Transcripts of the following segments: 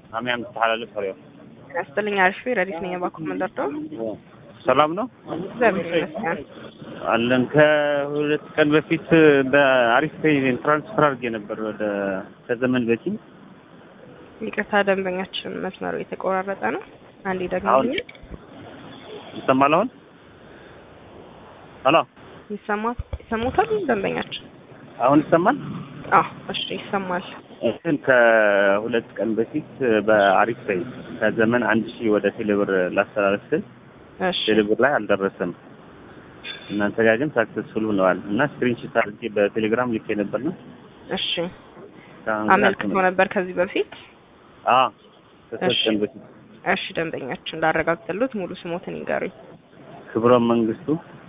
አሚያም ተሐላለፍ ፍሬው ያስጥልኝ አሪፍ ረዲስ ነኝ የባኩ መንደርዶ ሰላም ነው እግዚአብሔር ይመስገን። አለን። ከሁለት ቀን በፊት በአሪፍ ፔይ ትራንስፈር አድርጌ ነበር ወደ ከዘመን በፊት ይቅርታ ደንበኛችን መስመሩ የተቆራረጠ ነው። አንዴ ደግሞ አሁን ይሰማል። አሁን ሄሎ፣ ይሰማል ይሰሙታል ደንበኛችን? አሁን ይሰማል። አዎ እሺ ይሰማል። እንትን ከሁለት ቀን በፊት በአሪፍ ፔይ ከዘመን አንድ ሺህ ወደ ቴሌብር ላስተላለፍ ስል እሺ ቴሌብር ላይ አልደረሰም። እናንተ ጋር ግን ሳክሰስፉል ሆነዋል እና ስክሪንሾት አድርጌ በቴሌግራም ልኬ ነበር ነው እሺ አመልክቶ ነበር ከዚህ በፊት አዎ ከሶስት እሺ። ቀን በፊት እሺ ደንበኛችን እንዳረጋግጥሉት ሙሉ ስሞትን ይንገሩኝ። ክብሮም መንግስቱ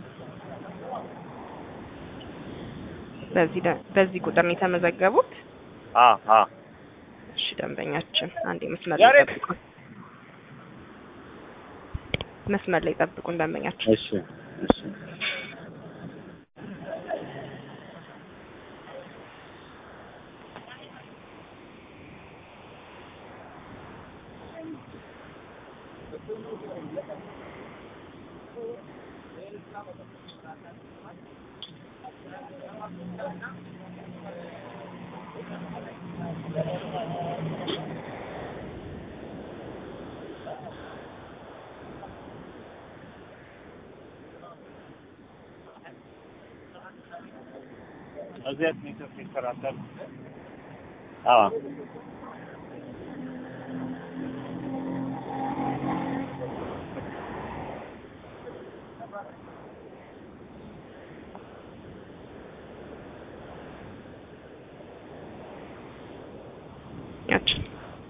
በዚህ ደ- በዚህ ቁጥር ነው የተመዘገቡት? አ አ እሺ ደንበኛችን አንዴ መስመር ላይ ያሬድ! ጠብቁን። መስመር ላይ ጠብቁን ደንበኛችን። እሺ እሺ እዚያት ኔትወርክ ይሰራታል። አዎ ያችን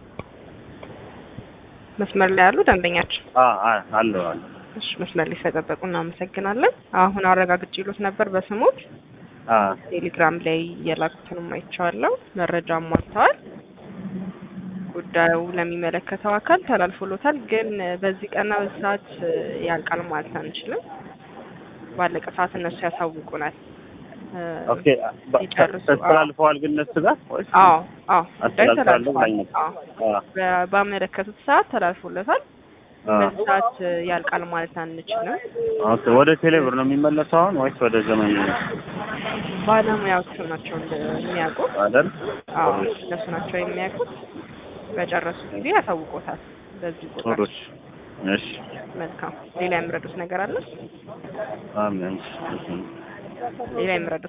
መስመር ላይ ያሉ ደንበኛችን አ አ አለው አለ እሺ መስመር ላይ ስለጠበቁ እናመሰግናለን። አሁን አረጋግጬ ይሉት ነበር በስሞት አ ቴሌግራም ላይ የላኩትንም አይቼዋለሁ። መረጃም ሟልተዋል። ጉዳዩ ለሚመለከተው አካል ተላልፎሎታል። ግን በዚህ ቀና በዚህ ሰዓት ያልቃል ማለት አንችልም። ባለቀ ሰዓት እነሱ ያሳውቁናል። እ፣ ኦኬ በ- ይጨርሱ። ተስተላልፈዋል ግን እነሱ ጋር ወይስ? አዎ አዎ ጉዳዩ አስተላልፋለሁ ተላልፏል። ብላኝ አዎ አ በ- ባመለከቱት ሰዓት ተላልፎለታል። አ በዚህ ሰዓት ያልቃል ማለት አንችልም። ኦኬ ወደ ቴሌብር ነው የሚመለሰው አሁን ወይስ ወደ ዘመን ነው ባለሙያዎቹ ናቸው እንደ- የሚያውቁት። አይደል? አዎ እነሱ ናቸው የሚያውቁት። በጨረሱ ጊዜ ያሳውቆታል። በዚህ ቁጥር ጥሩሽ እሺ መልካም። ሌላ የምረዱት ነገር አለ? አሜን ሌላ የምረዱት